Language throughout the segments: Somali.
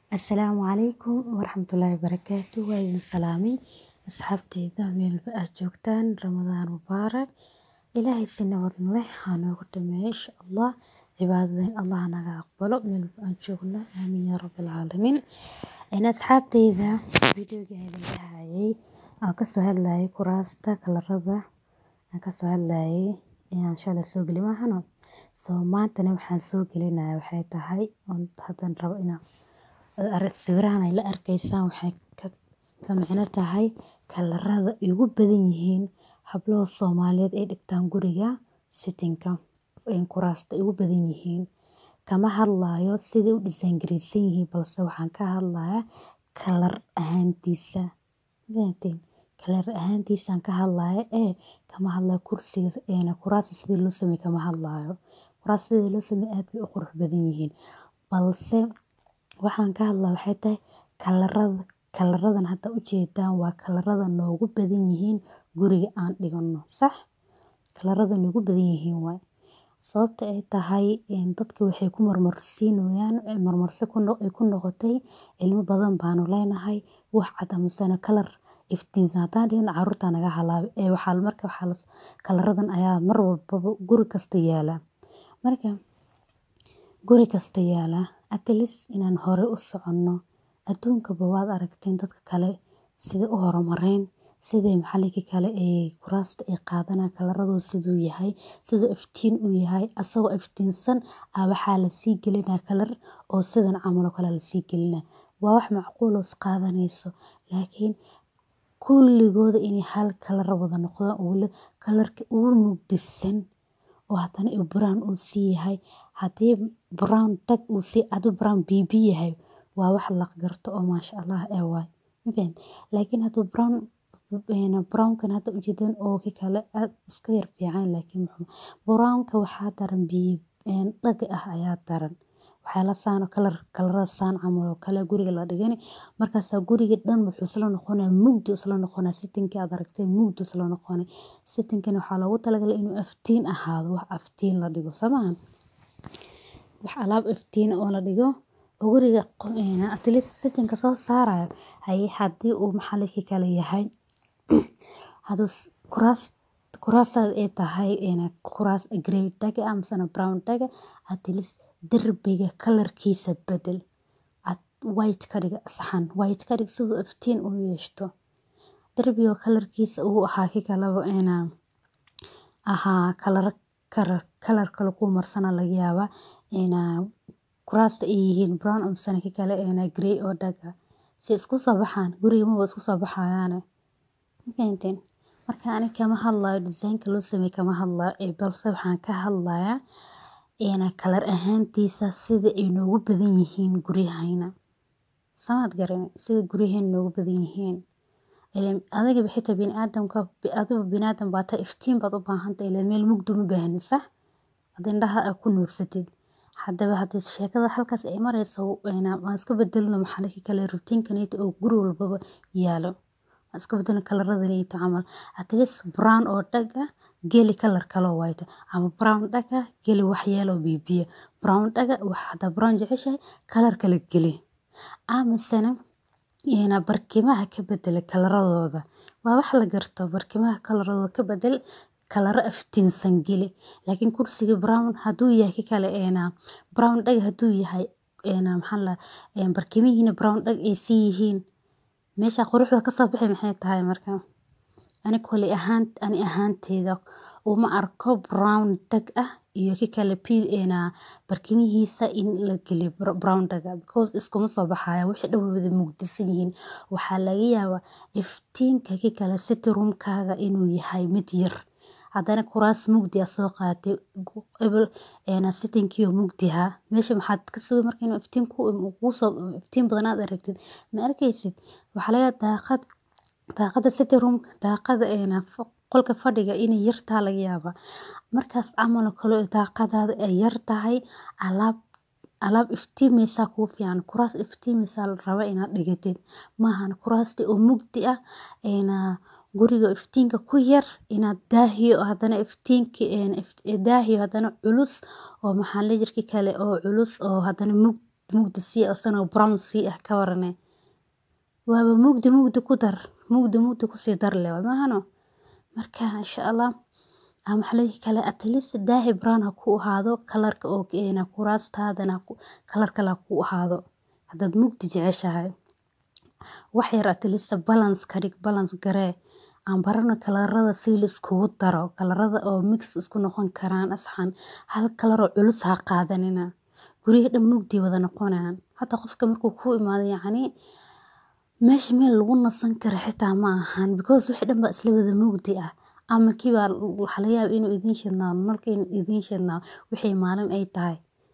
Asalaamu calaykum waraxmatullaahi wabarakaatuh. Waa idin salaamay asxaabteyda meel ba aad joogtaan Ramadaan mubaarak. Ilaahay si nabad leh ha noogu dhameeyo insha Allah. Cibaadadan Allah naga aqbalo meel ba aan joogno. Aamiin yaa rabbil caalamiin. Een asxaabteyda video-ga ayaan lahayay aan ka soo hadlayay kuraasta kalarada aan ka soo hadlayay inaan shalay soo gali mahano. Soo maantana waxaan soo gelinayaa waxay tahay on hadan rabo inaan arag sawirahan ay la arkaysaan waxay ka ka micno tahay kalarada ugu badan yihiin hablo Soomaaliyeed ay dhigtaan guriga sitting ka in kuraasta ugu badan yihiin. Kama hadlayo sidii u design gareysan yihiin balse waxaan ka hadlayaa kalar ahaantiisa. Fahanteen kalar ahaantiisa aan ka hadlaya ee kama hadlayo kursiga ee kuraasta sidii loo sameeyay kama hadlayo. Kuraasta sidii loo sameeyay aad bay u qurux badan yihiin. Balse waxaan ka hadlaa waxay tahay kalarada kalaradan hadda u jeedaan waa kalarada noogu badan yihiin guriga aan dhigano. Sax kalarada noogu badan yihiin waay. Sababta ay tahay in dadka waxay ku marmarsiinayaan marmarsi ku noq ay ku noqotay ilmo badan baanu leenahay wax cad ama sana kalar iftiinsan haddaan dhigno carruurta naga halaabay ee waxaa marka waxaa kalaradan ayaa mar walbaba guri kasta yaala. Marka guri kasta yaala at least inaan hore u soconno adduunka bawaad aragteen dadka kale sida u horumareen sidii maxalliga kale ee kuraasta ay qaadanaa kalaradu siduu yahay siduu iftiin u yahay asagoo iftiinsan ah waxaa la sii gelinaa kalar oo sidan camal kala la sii gelina. Waa wax macquul ah qaadanayso laakiin kulligooda inay hal kalar wada noqdaan oo la kalarka ugu mugdisan oo haddana brown uu sii yahay. Haddii brown tag uu sii adu brown bibi yahay waa wax la garto oo maasha Allah ee waay. Mafahant laakiin hadduu brown brown kan hadda u jeedaan oo ki kale aad iska yar fiican laakiin brown ka waxaa daran biib dhag ah ayaa daran. Waxaa la saano kalar kalarada saan camal oo kale guriga la dhigani markaas guriga dhan wuxuu isla noqonaya mugdi isla noqonaya sitting ka aad aragteen mugdi isla noqonaya. Sitting kan waxaa loogu talagalay inuu iftiin ahaado wax iftiin la dhigo samaan. Wax alaab iftiin oo la dhigo oo guriga at least sitting ka soo saaraya hay haddii uu maxalliga kale yahay. Haduu kuraast kuraasta ay tahay in kuraas grey tag ama sana brown tag at least darbiga kalarkiisa bedel at white ka dhiga saxan white ka dhig siduu iftiin u yeeshto. Darbiga kalarkiisa uu ahaa ki kalaba inaa ahaa kalar kalar kalar kala ku marsana laga yaabaa inaa kuraasta ay yihiin brown ama sana ki kale ee grey oo daga. Si isku soo baxaan guriga ma isku soo baxayaane. Mafahanteen marka ani kama hadlayo design ka loo sameeyay kama hadlayo ee balse waxaan ka hadlayaa in kalar ahaantiisa sida ay noogu badan yihiin guriyahayna. Samaad garan sida guriyaheen noogu badan yihiin. Ileen adiga bixita bini'aadamka adigu bini'aadam baata iftiin baad u baahan tahay ileen meel mugdi uma baahni sax. Hadii indhaha ku nuursatid haddaba haddii sheekada halkaas ay marayso inaa waan iska bedelno maxalliga kale routine kan oo guri walbaba yaalo. Waan iska bedelno kalaradan iyo camal at least brown oo daga geli kalar kala white ama brown daga geli wax yellow bibiya. Brown daga wax hada brown jeceshahay kalar kala geli. Ama sana ina barkimaha ka bedela kalaradooda. Waa wax la garto barkimaha kalaradooda ka bedel kalara iftiinsan geli. Laakiin kursiga brown hadduu yahay ki kale ina brown daga hadduu yahay ina maxalla barkimihiina brown dag ay sii yihiin. Meesha quruxda ka soo bixi maxay tahay markaa. Ani kuli ahaan ani ahaanteyda uma arko brown tag ah iyo ki kale peel ina barkimihiisa in la geli brown daga because iskuma soo baxaya wixii dhan wada mugdisan yihiin. Waxaa laga yaabaa iftiinka ki kale sitting room kaaga inuu yahay mid yar. Haddana kuraas mugdi ah soo qaatay ebel ina sitting kii mugdi ha meesha maxaad ka sugay markii inuu iftiin ku ugu soo iftiin badan aad aragtid ma arkaysid. Waxaa laga daaqad daaqada sitting room daaqada ina qolka fadhiga inay yartaa laga yaabaa. Markaas camal kale daaqadaada ay yar tahay alaab alaab iftiimeysa kuu fiican kuraas iftiimeysa la raba inaad dhigatid. Maahan kuraasti oo mugdi ah ina guriga iftiinka ku yar inaad daahiyo haddana iftiinki daahiyo haddana culus oo maxalli jirki kale oo culus oo haddana mugdi mugdi sii ah asagana brown sii ah ka warane waaba mugdi mugdi ku dar mugdi mugdi kusii dar leh waay maahano marka insha allah maxaa la dhihi kale at least daahi brown ha ku ahaado kalarka oo kuraastaadana kalar kale ha ku ahaado haddaad mugdi jeceshahay wax yar at least balance ka dhig balance garee aan barano kalarada si la iskugu daro kalarada oo mix isku noqon karaan asxan hal kalar oo culus ha qaadanina guriga dhan mugdi wada noqonayaan hata qofka markuu kuu imaado yacni meesha meel lagu nasan karo xitaa ma ahan because wixii dhan baa isla wada mugdi ah ama kii baa waxaa laga yaabaa inuu idiin shidnaado nalka inuu idiin shidnaado wixii maalin ay tahay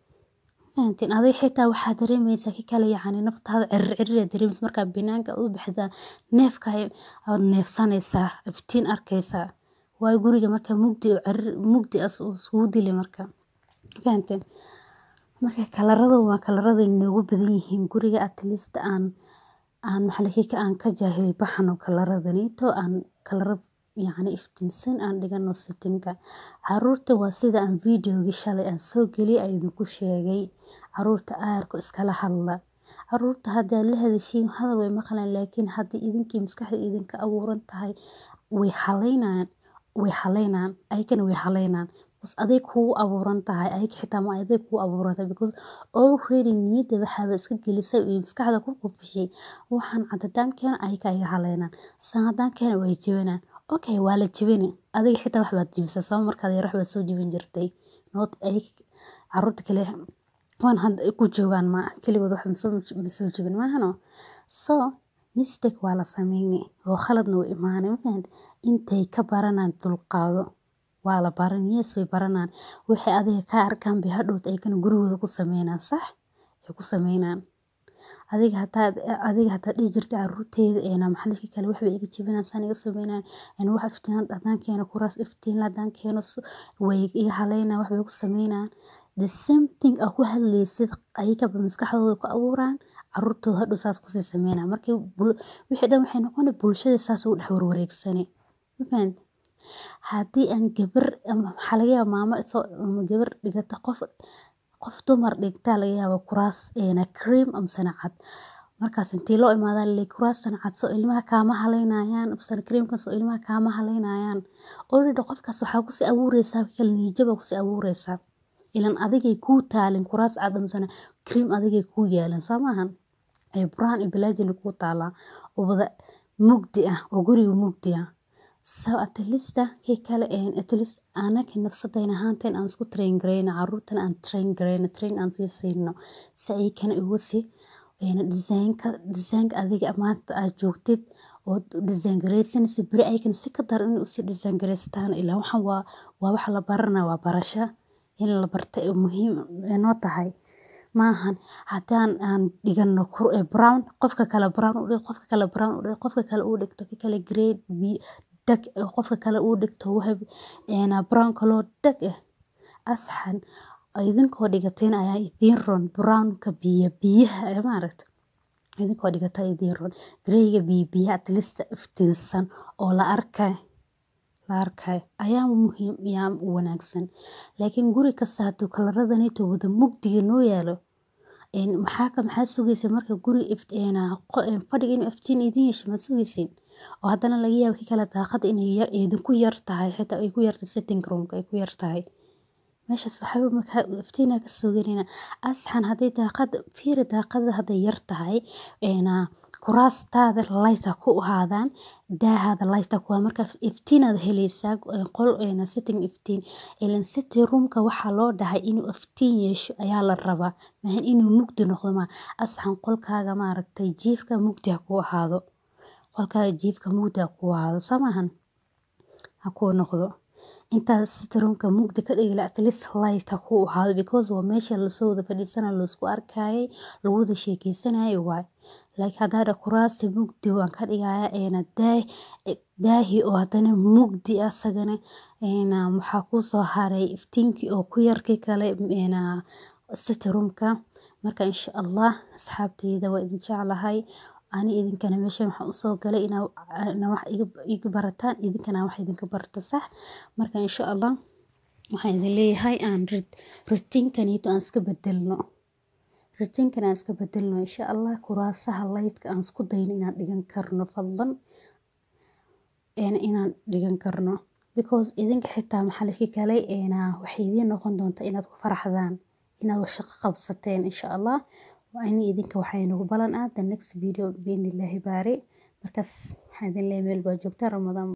fahanteen adiga xitaa waxaa dareemaysaa ki kale yacni naftaada cirir cirir aad dareemaysaa markaa banaanka u baxdaa neefka aad neefsanaysaa iftiin arkaysaa waayo guriga marka mugdi oo cirir mugdi as iskugu dili marka fahanteen marka kalarada waa kalarada inoogu badan yihiin guriga at least aan aan maxaa aan ka jaahil baxno kalaradanito aan kalara yacni iftiinsan aan dhigano setting-ka caruurta waa sida aan videogi shalay aan soo geliyay aan idinku sheegay caruurta aarka iskala hadla caruurta haddaad la hadashiin hadal way maqlayaan laakiin haddii idinkii maskaxda idinka abuuran tahay way haleynayaan way haleynayaan ayagana way haleynayaan because aday kugu abuuran tahay ayaga xitaa ma aday kugu abuuran tahay because already niyadda waxaaba iska gelisay iyo maskaxda ku qufishay waxaan cad haddaan keeno ayaga iga haleynayaan san haddaan keeno way jebinayaan okay waa la jebini adiga xitaa wax baad jebisay sabab markaad yar wax baad soo jebin jirtay not ay caruurta kale waan hadda ku joogaan ma keligood wax ma soo jebin maahano so mistake waa la sameyni oo khaladna wuu imaanay mafahante intay ka baranaan dulqaado waa la baran yes way baranaan waxay adiga kaa arkaan bay hadhowt ayagana gurigooda ku sameynaan sax ay ku sameynaan adiga hadaad adiga hadaad dhihi jirtay caruurteyda eena maxalliga kale waxbay iga jebinaan saan iga sameynaan een wax iftiin haddaan keeno kuraas iftiin haddaan keeno way iga haleynaan waxbay ku sameynaan the same thing aa ku hadlaysid ayagaba maskaxdooda ku abuuraan caruurtooda hadhow saas kusii sameynaan markii wixii dhan waxay noqoni bulshada saas ugu dhex warwareegsani ma fahante haddii aan gabar waxaa laga yaabaa maamo isoo gabar dhigata qof qof dumar dhigtaa laga yaabaa kuraas eena cream amasana cad markaas intii loo imaadaa laleeyahay kuraastan cad soo ilmaha kaama haleynayaan amasana creamkan soo ilmaha kaama haleynayaan already qofkaas waxaa kusii abuureysaa kala niyajaba kusii abuureysaa ilan adigay kuu taalin kuraas cad amasana cream adigay kuu yaalan soo maahan ee brown iyo balaajina kuu taalaa oo wada mugdi ah oo guriga mugdi ah so at least kii kale at least anaka nafsadayna ahaanteen aan isku train gareyno caruurtana aan train gareyno train aan sii siino si ay kana ugu sii design-ka design-ka adiga maanta aad joogtid oo design gareysanaysa beri ayagana si ka daran inay usii design gareystaan ilaa waxaan waa waa wax la baranaa waa barasho in la barta ee muhiim inoo tahay maahan haddaan aan dhigano brown qofka kale brown u dhig qofka kale brown u dhig qofka kale uu dhigto ki kale grade dhag qofka kale uu dhigto wahab brown kaloo dhag ah asxan idinkoo dhigateen ayaa idiin ron brownka biyo biyaha ee maaragta idinkoo dhigata idiin ron greyga biyo biyaha at least iftiinsan oo la arkay la arkay ayaa muhiim yaa wanaagsan laakiin guri kasta hadduu kalaradanito wada mugdiga noo yaalo maxaa ka maxaa sugaysa marka guri fadhiga inuu iftiin idiin yeesho ma sugaysin oo haddana laga yaabo ki kale daaqada inay yar idinku yar tahay xitaa ay ku yartahay sitting roomka ay ku yar tahay meeshaas waxba markaa iftiinaa ka soo gelina asxan hadday daaqada fiiri daaqada hadday yar tahay kuraastaada lighta ku ahaadaan daahaada lighta ku marka iftiinaad helaysaa qol sitting iftiin ilan sitting roomka waxaa loo dhahay inuu iftiin yeesho ayaa la rabaa maahan inuu mugdi noqdo ma asxan qolkaaga maaragtay jiifka mugdi ha ku ahaado qolkaaga jiifka mugdi ha ku ahaado soo maahan ha kuu noqdo intaad sitting roomka mugdi ka dhigi lahaa at least light ha ku ahaado because waa meesha lasoo wada fadhiisanayo laisku arkayay lagu wada sheekeysanayo waay laakiin haddaa dha kuraasta mugdi waan ka dhigaya eena daah daahi oo haddana mugdi ah isagana eena waxaa kusoo haray iftiinkii oo ku yar kii kale eena sitting roomka marka insha allah asxaabteyda waa idin jeclahay ani idinkana meeshan waxaan usoo galay inaa wax iga barataan idinkana wax idinka barto sax marka insha allah waxaan idin leeyahay aan rutiinkanito aan iska bedelno rajinkana aan iska bedelno insha Allah kuraasaha laydka aan isku dayno inaan dhigan karno fadlan inaan dhigan karno because idinka xitaa maxaa la iska kalay waxay idiin noqon doontaa inaad ku faraxdaan inaad wax shaqo qabsateen insha Allah waa in idinka waxay nagu balan ah the next video biidhnillaahi baari markaas waxaan idin leeyahay meel baa joogtaan ramadaan